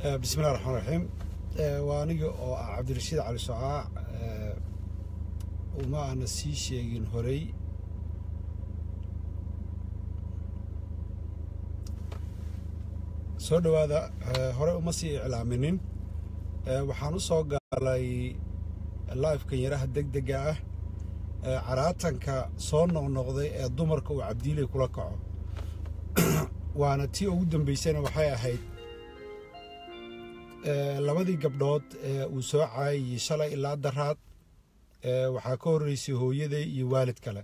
bismillahi raxmaan raxiim waa aniga oo ah cabdirashiid cali socaac uma aana sii sheegin horey soo dhowaada horey uma sii iclaaminin waxaan u soo gaalay laifkan yaraha deg dega ah caraatanka soo noqnoqday ee dumarka uu cabdiiley kula kaco waana tii ugu dambaysana waxay ahayd labadii gabdhood ee uu soo caayayey shalay ilaa daraad waxaa ka horreysay hooyaday iyo waalid kale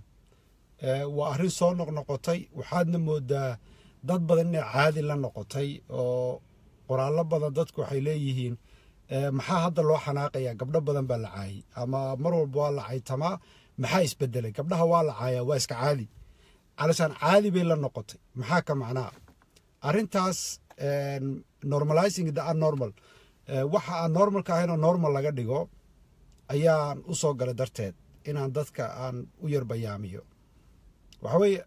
waa arrin soo noqnoqotay waxaadna moodaa dad badan inay caadi la noqotay oo qoraallo badan dadku waxay leeyihiin maxaa hadda loo xanaaqayaa gabdho badan baa la caayay ama mar walba waa la caytamaa maxaa isbedelay gabdhaha waa la caayaa waa iska caadi calashaan caadi bay la noqotay maxaa ka macnaa arrintaas normalizing the unnormal waxa aan normalka ahayn oo normal laga dhigo ayaan u soo galay darteed inaan dadka aan u yar bayaamiyo waxa weeye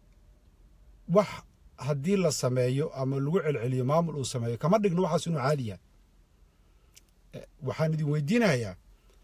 wax haddii la sameeyo ama lagu celceliyo maamul uu sameeyo kama dhigno waxaas inuu caadi yahay waxaan idin weydiinayaa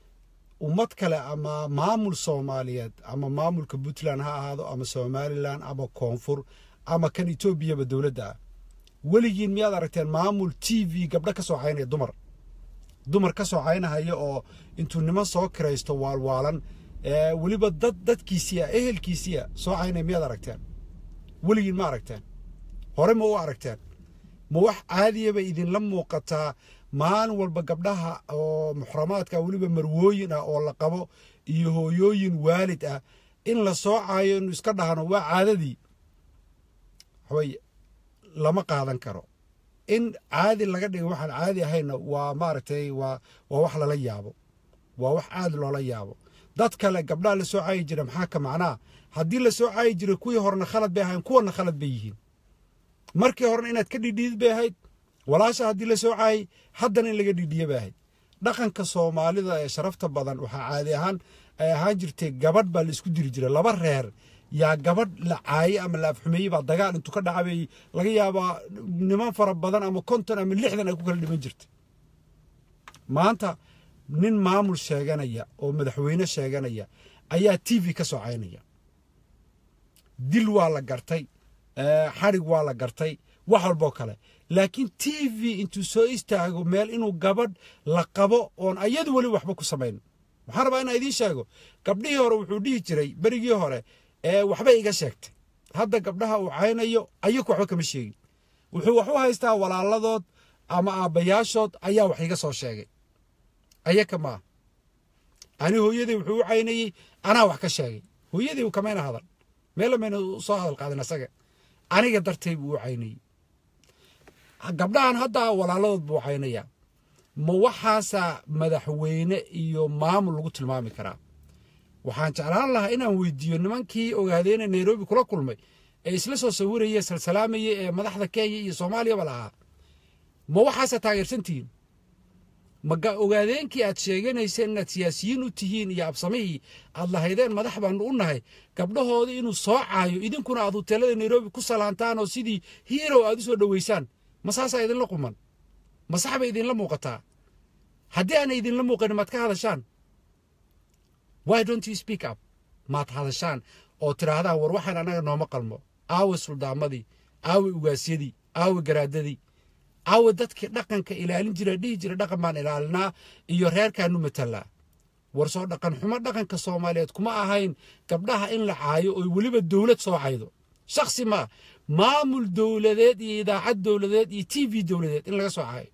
ummad kale ama maamul soomaaliyeed ama maamulka puntland ha ahaado ama somalilan ama koonfur ama kan etoobiyaba dowladda ah weligiin miyaad aragteen maamul t v gabdho ka soo caynaya dumar dumar ka soo caynahaya oo intuu niman soo kiraysto waalwaalan weliba dad dadkiisiia ehelkiisiia soo caynaya miyaad aragteen weligiin ma aragteen hore ma u aragteen ma wax caadiyaba idinla muuqataa maalin walba gabdhaha oo muxramaadka weliba marwooyin ah oo la qabo iyo hooyooyin waalid ah in la soo caayo inu iska dhahno waa caadadii waxaweye lama qaadan karo in caadi laga dhiga waxaan caadi ahayna waa maaragtay waa waa wax lala yaabo waa wax aad loola yaabo dad kale gabdhaha la soo caayi jira maxaa ka macnaa haddii la soo caayi jiray kuwii horena khalad bay ahayn kuwana khalad bay yihiin markii horena inaad ka dhidhiid bay ahayd walaasha haddii la soo caayay haddana in laga dhidhiya bay ahayd dhaqanka soomaalida ee sharafta badan waxaa caadi ahaan ay ahaan jirtay gabadh baa la isku diri jiray laba reer yaa gabadh la caayey ama la afxumeeyey baa dagaal intuu ka dhacabay laga yaabaa niman fara badan ama konton ama lixdan ay ku kala dhiman jirtay maanta nin maamul sheeganaya oo madaxweyne sheeganaya ayaa t v ka soo caynaya dil waa la gartay xadhig waa la gartay wax walboo kale laakiin t v intuu soo istaago meel inuu gabadh la qabo oon ayadu weli waxba ku samayn waxaan rabaa inaan idiin sheego gabdhihii hore wuxuu dhihi jiray berigii hore waxba iga sheegtay hadda gabdhaha uu caynayo ayaku waxba kama sheegin wuxuu wax u haystaa walaaladood ama aabbayaashood ayaa wax iga soo sheegay ayaka maaha ani hooyaday wuxuu u caynayey anaa wax ka sheegay hooyaday kamayna hadal meela mayna soo hadal qaadin asaga aniga dartay buu u caynayey gabdhahan hadda walaaladood buu caynayaa ma waxaasaa madaxweyne iyo maamul lagu tilmaami karaa waxaan jeclaan lahaa inaan weydiiyo nimankii ogaadeena nairobi kula kulmay ee isla soo sawiraya salsalaamayay ee madaxda kenya iyo soomaaliyaba lahaa ma waxaasaa taageersantihiin ma ogaadeenkii aad sheeganayseen inaad siyaasiyiin u tihiin iyo absamihii aad lahaydeen madax baanu u nahay gabdhahoodii inuu soo caayo idinkuna aad huteelada nairobi ku salaantaan oo sidii hiirow aad u soo dhoweysaan ma saasaa idinla quman ma sax bay idinla muuqataa haddii aanay idinla muuqanin maad ka hadashaan why don't you speak up maad hadashaan oo tidhaahdaan war waxaan annaga nooma qalmo aawe suldaamadii aawe ugaasyadii aawe garaadadii aawe dadkii dhaqanka ilaalin jira dhihi jira dhaqan baan ilaalinaa iyo reerkaanu matalaa war soo dhaqan xumo dhaqanka soomaaliyeed kuma ahayn gabdhaha in la caayo oo weliba dowlad soo caydo shaksi maa maamul dowladeed iyo idaacad dowladeed iyo t v dowladeed in laga soo caayo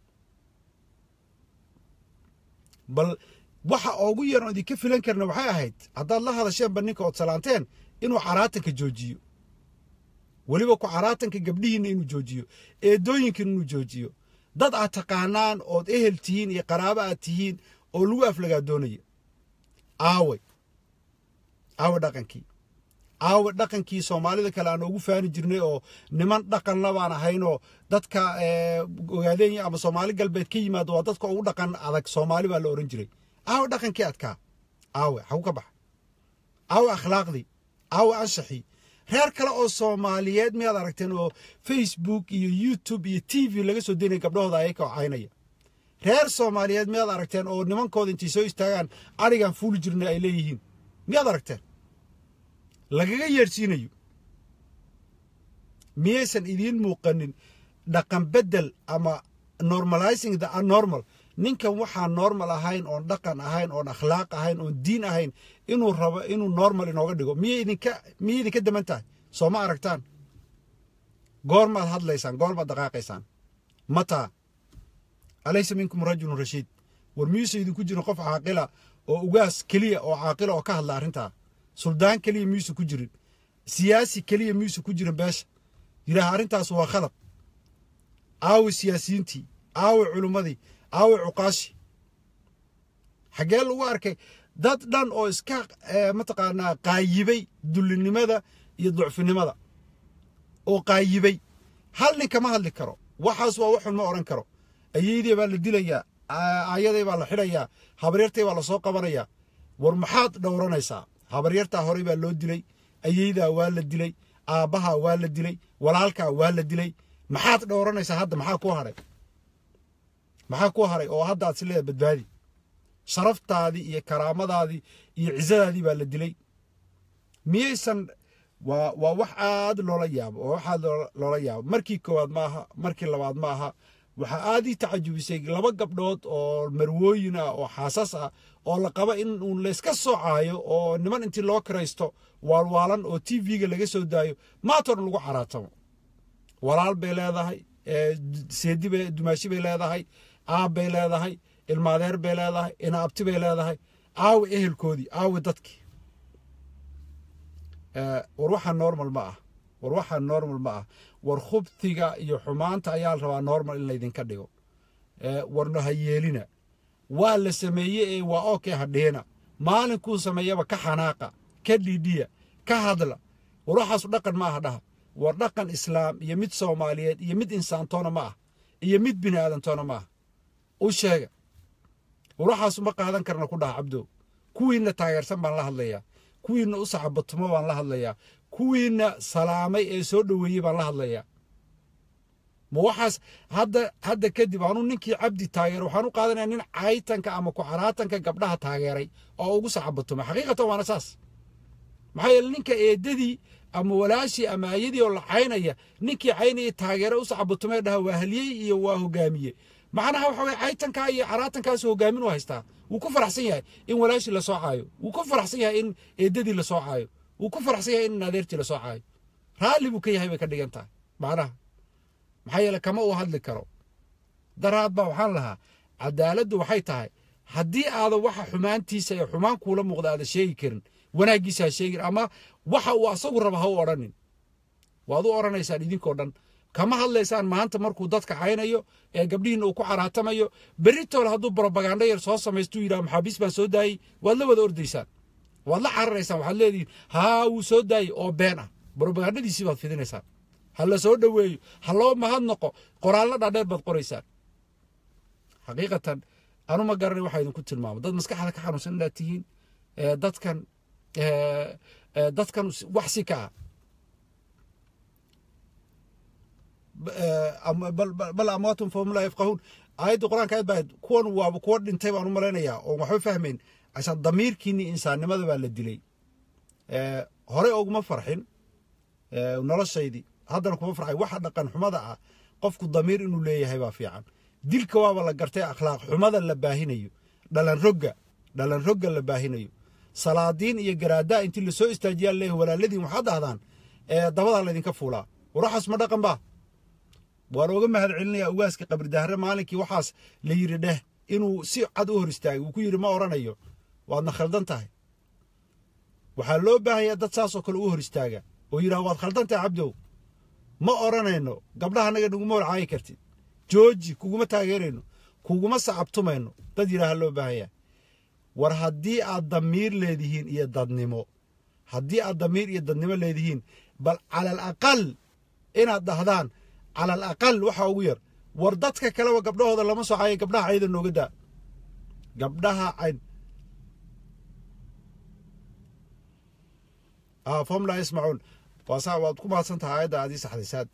bal waxa ugu yaran idinka filan karna waxay ahayd haddaad la hadasheenba ninka ood salaanteen inuu caraatanka joojiyo weliba ku caraatanka gabdhihiinna inuu joojiyo eedooyinkan inuu joojiyo dad aad taqaanaan ood ehel tihiin iyo qaraabo aad tihiin oo lagu aflagaa doonaya aaway aawe dhaqankii aawe dhaqankii soomaalida kale aan ugu faani jirnay oo niman dhaqanla baan ahaynoo dadka ogaadeenya ama soomaali galbeed ka yimaado waa dadka ugu dhaqan adag soomaali baa la ohan jiray aawe dhaqankii adkaa aawe xagu ka baxa aawe akhlaaqdii aawe anshaxii reer kale oo soomaaliyeed miyaad aragteen oo facebook iyo youtube iyo t v laga soo daynaya gabdhahooda ayaka oo caynaya reer soomaaliyeed miyaad aragteen oo nimankooda intay soo istaagaan arigaan fuuli jirna ay leeyihiin miyaad aragteen lagaga yeedhsiinayo miyaysan idiin muuqanin dhaqan beddel ama normalizing the unnormal ninkan waxaan normal ahayn oon dhaqan ahayn oon akhlaaq ahayn oon diin ahayn inuu rabo inuu normal inooga dhigo miyay idinka miyay idinka daman tahay soo ma aragtaan goormaad hadlaysaan goormaad dhaqaaqaysaan mataa alaysa minkum rajulun rashiid war miyuusa idinku jirin qof caaqila oo ugaas keliya oo caaqila oo ka hadla arrintaa suldaan keliya miyuusa ku jirin siyaasi keliya miyuusa ku jirin beesha yidhaaha arrintaas waa khalad aawi siyaasiyiintii aawi culummadii aawi cuqaashi xaggee lagu arkay dad dhan oo iska mataqaanaa qaayibay dullinimada iyo ducfinimada oo qaayibay hal nin kama hadli karo waxaas waa waxun ma odhan karo ayeydii baa la dilayaa aayaday baa la xidhayaa habaryartay baa lasoo qabanayaa war maxaad dhowranaysaa habaryartaa horey baa loo dilay ayeydaa waa la dilay aabbahaa waa la dilay walaalkaa waa la dilay maxaad dhowranaysaa hadda maxaa ku hadhay maxaa ku haray oo hadda aad si leeda badbaadi sharaftaadii iyo karaamadaadii iyo cizadaadii baa la dilay miyaysan waa waa wax aad loola yaabo oo wax aad loola yaabo markii koowaad ma aha markii labaad ma aha waxaa aad ii tacajubisay laba gabdhood oo marwooyin ah oo xaasas ah oo la qaba in uun layska soocaayo oo niman intii loo kiraysto waalwaalan oo t v-ga laga soo daayo maatoodhan lagu caraatamo walaal bay leedahay seedi bay dumaashi bay leedahay aab bay leedahay ilmaadeer bay leedahay inaabti bay leedahay aawi ehelkoodii aawi dadkii war waxaa normal ma ah war waxaa normal ma ah war khubtiga iyo xumaanta ayaa la rabaa normal in laydinka dhigo warna ha yeelina waa la sameeye ee waa okay hadheena maalinkuu sameeyaba ka xanaaqa ka dhidhiya ka hadla war waxaasu dhaqan ma aha dhaha war dhaqan islaam iyo mid soomaaliyeed iyo mid insaantoona ma ah iyo mid bini aadantoona ma ah u sheega war waxaasu ma qaadan karna ku dhaha cabdow kuwiinna taageersan baan la hadlayaa kuwiinna u saxabatumo baan la hadlayaa kuwiinna salaamay ee soo dhoweeyey baan la hadlayaa ma waxaas hadda hadda kadib anuu ninkii cabdi taageero waxaan u qaadanaya nin caytanka ama kucaraatanka gabdhaha taageeray oo ugu saxabatumay xaqiiqatan waana saas maxaa yeele ninka eedadii ama walaashii ama ayadii oo la caynaya ninkii caynayay taageere u saxabatumee dhaha waa haliyey iyo waa hogaamiye macnaha waxa weye caytankaa iyo caraatankaas hogaamin u haystaa wuu ku faraxsan yahay in walaashii la soo caayo wuu ku faraxsan yahay in eedadii la soo caayo wuu ku faraxsan yahay in adeertii la soo caayo raalli buu ka yahay bay ka dhigan tahay macnaha maxaa yeele kama uu hadli karo daraad baa waxaan lahaa cadaaladdu waxay tahay haddii aadan waxa xumaantiisa ee xumaan kuula muuqda aadan sheegi karin wanaaggiisa ha sheegin ama waxa uu asagu raba ha u odhanin waad u odhanaysaan idinkoo dhan kama hadlaysaan maanta markuu dadka caynayo ee gabdhihiinna uu ku caraatamayo beritoole hadduu brobaganda yar soo samaystuu yidhaha maxaabiis baan soo daayey waad la wada ordaysaan waad la cararaysaan waxaad leedihiin haa wuu soo daayey oo been ah brobagandadiisii baad fidinaysaan ha la soo dhoweeyo ha loo mahadnaqo qoraallo dhaadheer baad qoraysaan xaqiiqatan anu ma garanay waxaa idinku tilmaamo dad maskaxda ka xanuunsan inaad tihiin dadkan dadkan wax si ka ah bal amwaatun fahum laa yafqahuun aayadda qur-aanka aad baa kuwan waaba kuwa dhintay baan u malaynayaa oo waxba fahmayn asaan damiirkiinii insaannimada baa la dilay hore oguma farxin noloshaydii haddana kuma farxay waxa dhaqan xumada ah qofku damiir inuu leeyahay baa fiican dilka waaba la gartay akhlaaq xumada la baahinayo dhalan rogga dhalan rogga la baahinayo salaadiin iyo garaadaa intii lasoo istaajiyaa leeyahay walaaladiin waxaad dhahdaan dabadaa laydinka fuulaa war waxaas ma dhaqan baa waan ooga mahad celinayaa ugaaska qabridahre maalinkii waxaas la yidhi dheh inuu si cad u hor istaagay wuu ku yidhi ma odhanayo waadna khaldan tahay waxaa loo baahanyaa dad saasoo kale u hor istaaga oo yidhaha waad khaldan tahay cabdow ma odhanayno gabdhaha annaga naguma holcaayi kartid jooji kuguma taageerayno kuguma sacabtumayno dad yidhaaha loo baahanyaa war haddii aad damiir leedihiin iyo dadnimo haddii aad damiir iyo dadnimo leedihiin bal calal aqal inaad dhahdaan calal aqal waxaa ugu yar war dadka kaleba gabdhahooda lama soo caayo gabdhaha cayda nooga daa gabdhaha cayn fom laa yasmacuun waasaa waad ku mahadsan tahay aayadda aadii saxdaysaad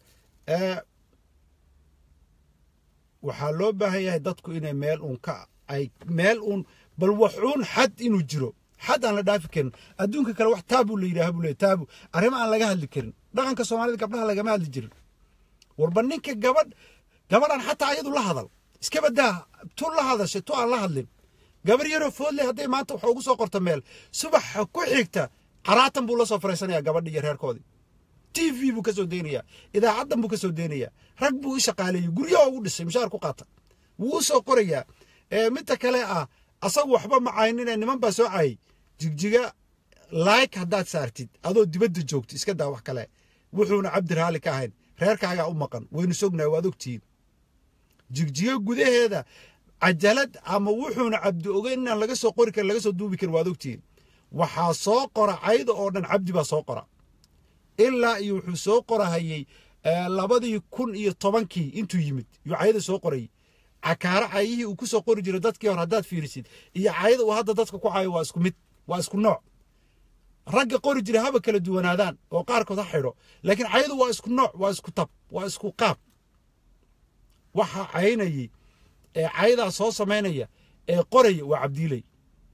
waxaa loo baahan yahay dadku inay meel uun ka ay meel uun bal waxuun xad inuu jiro xad aan la dhaafi karin adduunka kale wax taabu la yidhaha buu leey taabu arrimo aan laga hadli karin dhaqanka soomaalida gabdhaha lagama hadli jirin warba ninka gabadh gabadhan xataa ayadu la hadal iska badaa tu la hadashay tu aan la hadlin gabar yaroo foodle hadday maanta wax ugu soo qorta meel subaxa ku xigta caraatan buu la soo fariisanayaa gabadhi iyo reerkoodii t v buu ka soo deynayaa idaacaddan buu ka soo deynayaa rag buu u shaqaaleeyey guryaha ugu dhisay mushaar ku qaata wuu u soo qorayaa midda kale ah asagu waxba macaynine niman baa soo caayay jigjiga like haddaad saartid adoo dibadda joogto iska daa wax kale wuxuuna cabdi raali ka ahayn reerkaagaa u maqan waynu sognahay waad ogtihiin jigjigo gudaheeda cajalad ama wuxuuna cabdi ogeyn inaan laga soo qori karin laga soo duubi karin waad ogtihiin waxaa soo qora cayda oo dhan cabdi baa soo qora ilaa iyo wuxuu soo qorahayey labadii kun iyo tobankii intuu yimid yuu cayda soo qorayay cakaaro cayihii uu ku soo qori jiray dadkii hore haddaad fiirisid iyo cayada uu hadda dadka ku cayo waa isku mid waa isku nooc ragga qori jiray haba kala duwanaadaan oo qaarkood ha xidho laakiin cayadu waa isku nooc waa isku tab waa isku qaab waxaa caynayay ee cayadaa soo samaynaya ee qoraya waa cabdiiley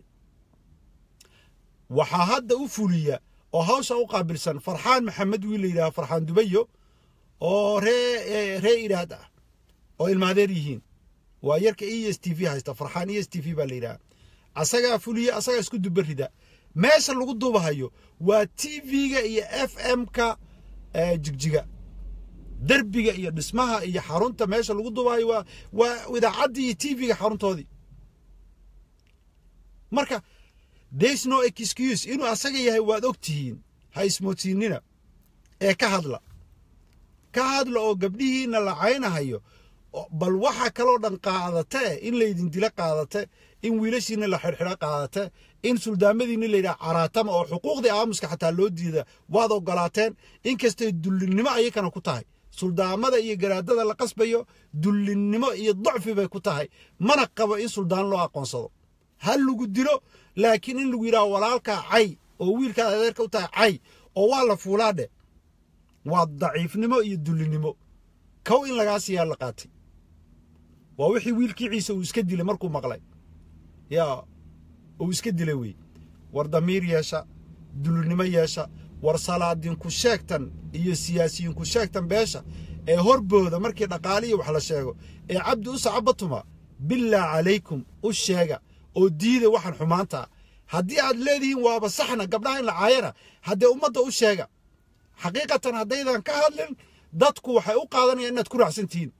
waxaa hadda u fuliya oo hawsha u qaabilsan farxaan maxamed wiil la yidhaha farxaan dubayo oo ree ree iraad ah oo ilmaadeer yihiin waa yarka e s t v haysta farxaan e s t v baa la yidhaha asagaa fuliya asagaa isku dubarida meesha lagu duubahayo waa t v-ga iyo f m-ka jigjiga derbiga iyo dhismaha iyo xarunta meesha lagu duubahayo waa waa idaacaddii iyo t v-ga xaruntoodii marka there's no excuse inuu asaga yahay waad og tihiin ha ismoodsiinina ee ka hadla ka hadla oo gabdhihiina la caynahayo bal waxa kaloo dhan qaadate in laydin dila qaadate in wiilashiina la xidhxidho qaadate in suldaamadiina layidhaha caraatama oo xuquuqdii aamuska xataa loo diida waad ogolaateen inkastay dullinnimo ayakana ku tahay suldaamada iyo garaadada la qasbayo dullinnimo iyo dacfi bay ku tahay mana qabo in suldaan loo aqoonsado ha lagu dilo laakiin in lagu yidhaha walaalkaa cay oo wiilkaad adeerka u tahay cay oo waa la fuulaadhe waa daciifnimo iyo dullinnimo kow in lagaa siiyaa la qaatay waa wixii wiilkii ciise uu iska dilay markuu maqlay yaa uu iska dilay wey war damiir yeesha dullinnimo yeesha war salaadiinku sheegtan iyo siyaasiyiinku sheegtan beesha ee horbooda markii dhaqaaliya wax la sheego ee cabdi u sacabatuma bilaa calaykum u sheega oo diida waxaan xumaanta haddii aad leedihiin waaba saxna gabdhaha in la caayana haddee ummadda u sheega xaqiiqatan haddaydan ka hadlin dadku waxay u qaadanayaan inaad ku raacsan tihiin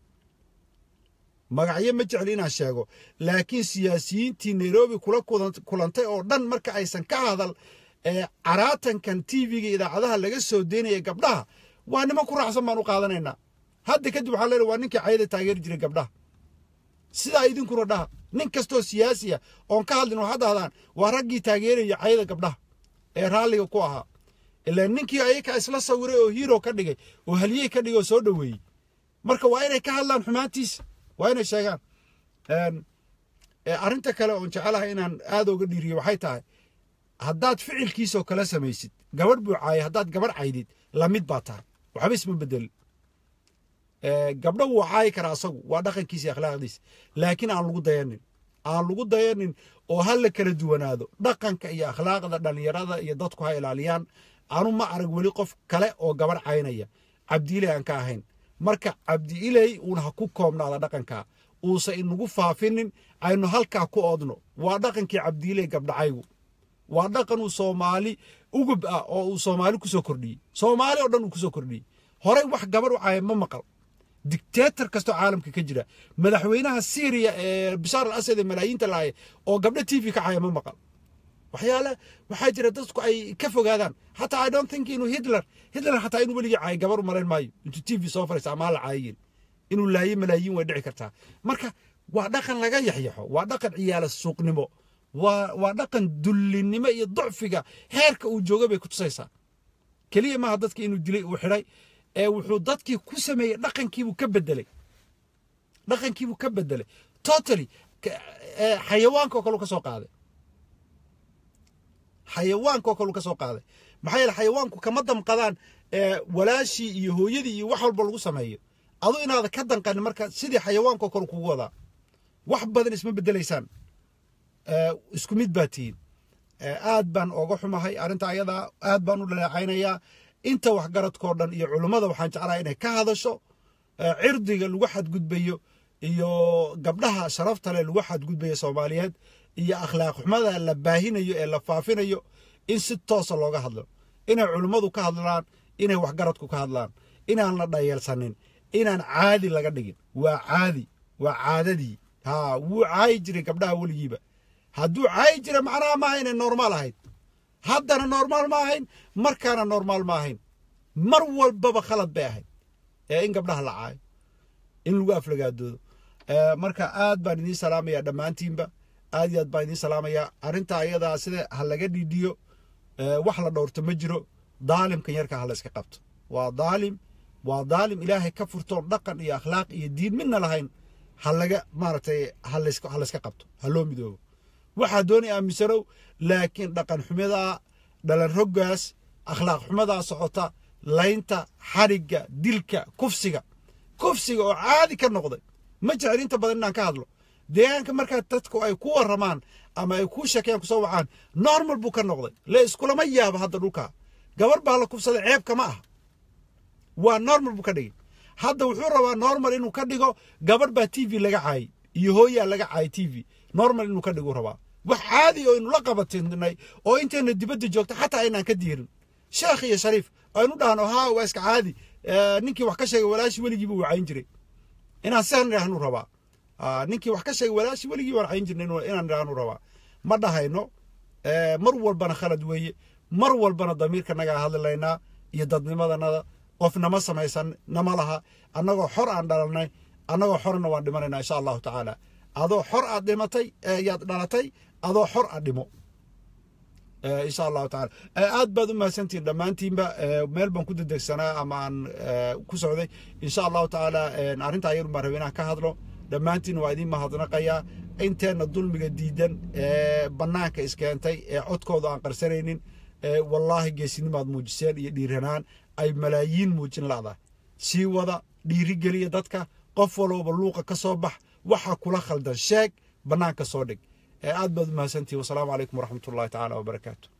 magacyo ma jecli inaan sheego laakiin siyaasiyiintii nairobi kula kulantay oo dhan marka aysan ka hadal ee caraatankan tv-ga idaacadaha laga soo deynaya gabdhaha waa niman ku raacsan baan u qaadanaynaa hadda kadib waxaa leedahay waa ninkii cayada taageeri jiray gabdhaha sidaa idinkuna dhaha nin kastoo siyaasi ah oon ka hadlin waxaad dahdaan waa raggii taageeraya cayada gabdhaha ee raalliga ku ahaa ilaa ninkii ayaka isla sawiray oo hiiro ka dhigay oo halyey ka dhigay oo soo dhoweeyey marka waa inay ka hadlaan xumaantiisa waa inay sheegaan arrinta kale oon jecelahay inaan aad oga dhiiriyo waxay tahay haddaad ficilkiisoo kala samaysid gabadh buu caayay haddaad gabadh caydid lamid baa tahay waxba isma bedelin gabdho wuu caayi karaa asagu waa dhaqankiisa iyo akhlaaqdiisa laakiin aan lagu dayanin aan lagu dayanin oo ha la kala duwanaado dhaqanka iyo akhlaaqda dhallinyarada iyo dadku ha ilaaliyaan anu ma arag weli qof kale oo gabadh caynaya cabdiiley aan ka ahayn marka cabdiiley uun ha ku koobnaada dhaqankaa uusa inagu faafinin aynu halkaa ku oodno waa dhaqankii cabdiiley gabdhacaygu waa dhaqan uu soomaali ugub ah oo uu soomaali kusoo kordhiyey soomaali oo dhan uu kusoo kordhiyey horey wax gabadh u caaya ma maqal dictator kastoo caalamka ka jira madaxweynaha syriya ee bishaar al asad ee malaayiinta laaya oo gabdho t v ka caaya ma maqal waxyaale waxaa jira dadku ay ka fogaadaan xataa i don't think inuu hitler hitler xataa inuu weligii caay gabar u malayn maayo intuu t v soo fariista amaa la caayayin inuu laayo malaayiin way dhici kartaa marka waa dhaqan laga yaxyaxo waa dhaqan ciyaala suuqnimo waa waa dhaqan dullinimo iyo ducfiga heerka uu jooga bay ku tusaysaa keliya maaha dadka inuu dilay uu xidhay ee wuxuu dadkii ku sameeyey dhaqankiibuu ka bedelay dhaqankiibuu ka bedelay totally xayawaanka oo kale ka soo qaaday xayawaanka oo kale ka soo qaaday maxaa yeele xayawaanku kama damqadaan walaashii iyo hooyadii iyo wax walba lagu sameeyo adu inaada ka danqanin marka sidii xayawaanko kale kugu wadaa wax badan isma bedelaysaan isku mid baa tihiin aad baan ooga xumahay arrinta ayadaa aad baan u dhaleecaynayaa inta waxgaradkao dhan iyo culummada waxaan jeclahay inay ka hadasho cirdiga lagu xadgudbayo iyo gabdhaha sharafta leh lagu xadgudbayo soomaaliyeed iyo akhlaaq xumada la baahinayo ee la faafinayo in si toosa looga hadlo inay culummadu ka hadlaan inay waxgaradku ka hadlaan inaan la dhayeelsanin inaan caadi laga dhigin waa caadi waa caadadii ha wuu caayi jiray gabdhaha weligiiba hadduu caayi jira macnaha maaha inay normaal ahayd haddana normaal ma ahayn markaana normaal ma ahayn mar walbaba khalad bay ahayd ee in gabdhaha la caayo in lagu aflagaadoodo marka aad baan idiin salaamayaa dhammaantiinba aad iyo aad baan idiin salaamayaa arrinta ayadaa sida ha laga dhiidhiyo wax la dhowrto ma jiro daalimkan yarka ha la iska qabto waa daalim waa daalim ilaahay ka furtoon dhaqan iyo akhlaaq iyo diin midna lahayn ha laga maaragtay ha layska qabto ha loo midoobo waxaa doonay aaminsanow laakiin dhaqan xumadaa dhalan roggaas akhlaaq xumadaa socota laynta xadhigga dilka kufsiga kufsiga oo caadi ka noqday ma jecel inta badan inaan ka hadlo deegaanka markaa dadku ay ku warramaan ama ay kuu sheekeeyaan kusoo wacaan normal buu ka noqday le iskulama yaabo hadda dhulkaa gabar baa la kufsaday ceebka ma aha waa normal buu ka dhigay hadda wuxuu rabaa normal inuu ka dhigo gabarh baa t v laga caayay iyo hooyaa laga caayay t v normal inuu ka dhigu rabaa wax caadi oo aynu la qabatinay oo intayna dibadda joogta xataa aynaan ka diirin sheekh iyo shariif aynu dhahno haa waa iska caadi ninkii wax ka sheegay walaashi weligii buu wacayn jiray inaan sidan idhaahnu rabaa ninkii wax ka sheegay walaashi weligii waan cayn jirnay inaan idhaahnu rabaa ma dhahayno mar walbana khalad weeye mar walbana damiirka nagaa hadlilaynaa iyo dadnimadanada qof nama samaysan nama laha annagoo xor aan dhalanay annagoo xorna waan dhimanaynaa insha allahu tacaala adoo xor aad dhimatay yaad dhalatay adoo xor aad dhimo insha allahu tacaala aad baad u mahadsantihin dhammaantiinba meel baan ku dedegsanaa ama aan ku socday insha allahu tacaala arrintaa ayarun baan rabay inaan ka hadlo dhammaantiin waa idiin mahadnaqayaa inteenna dulmiga diidan ee bannaanka iskeentay ee codkooda aan qarsanaynin wallaahi geesinimaad muujiseen iyo dhiiranaan ay malaayiin muujin la'dahay sii wada dhiirigeliya dadka qof walooba luuqa ka soo bax waxa kula khaldan sheeg bannaanka soo dhig aad baad u mahadsantihin wasalaamu calaykum waraxmatullahi tacaala wabarakaatu